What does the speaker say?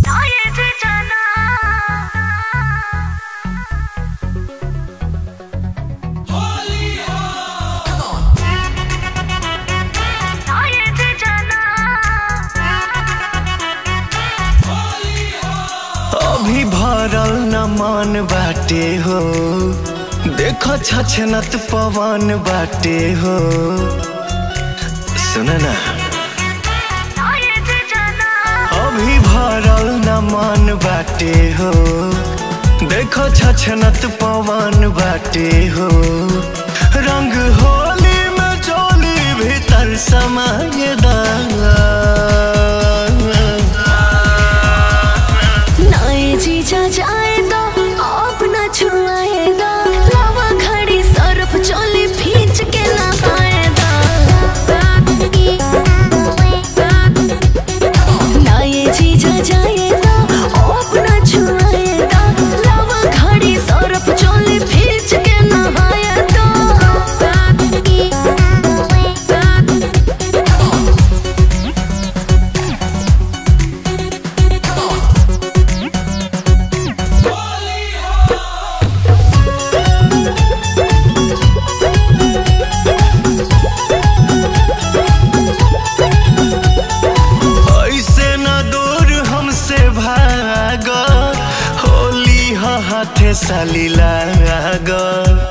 अभी भरल न मन बाटे हो देखो छछनत पवन बाटे हो सुन ना अभी भरल न मन बाटे हो देखो छछनत पवन बाटे हो रंग होली में चोली भीतर समाये नाए जीजा जाए दो अपना छुआए दो लावा खड़ी सरफ चोली भींच के नहाए दो नाए जीजा जाए दो अपना छुआए दो लावा खड़ी सरफ चोली भींच के नहाए दो ऐसे न दूर हमसे भाग होली ह हाथे साली लाग